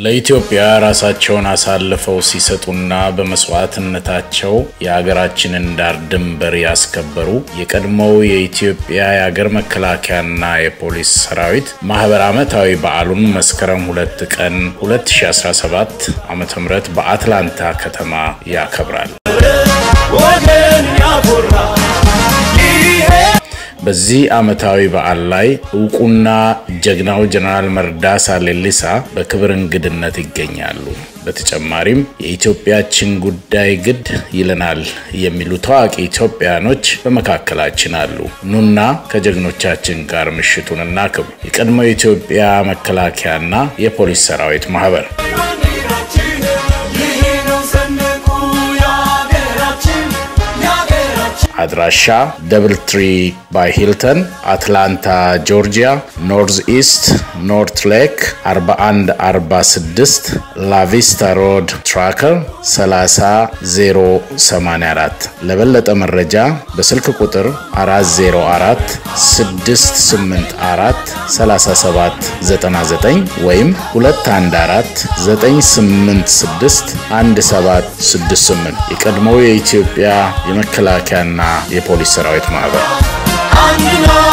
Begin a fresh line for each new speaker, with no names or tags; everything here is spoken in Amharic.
ለኢትዮጵያ ራሳቸውን አሳልፈው ሲሰጡና በመስዋዕትነታቸው የሀገራችንን ዳር ድንበር ያስከበሩ የቀድሞው የኢትዮጵያ የሀገር መከላከያና የፖሊስ ሰራዊት ማህበር ዓመታዊ በዓሉን መስከረም ሁለት ቀን 2017 ዓ ም በአትላንታ ከተማ ያከብራል። በዚህ ዓመታዊ በዓል ላይ እውቁና ጀግናው ጀነራል መርዳሳ ሌሊሳ በክብር እንግድነት ይገኛሉ። በተጨማሪም የኢትዮጵያችን ጉዳይ ግድ ይለናል የሚሉ ታዋቂ ኢትዮጵያኖች በመካከላችን አሉ። ኑና ከጀግኖቻችን ጋር ምሽቱን እናክብር። የቀድሞው የኢትዮጵያ መከላከያና የፖሊስ ሰራዊት ማህበር አድራሻ ደብል ትሪ ባይ ሂልተን አትላንታ ጆርጂያ፣ ኖርዝ ኢስት ኖርት ሌክ 4146 ላቪስታ ሮድ ትራከር 30084። ለበለጠ መረጃ በስልክ ቁጥር 404 684 3799 ወይም 214 986 1768 የቀድሞው የኢትዮጵያ የመከላከያና የፖሊስ ሰራዊት ማህበር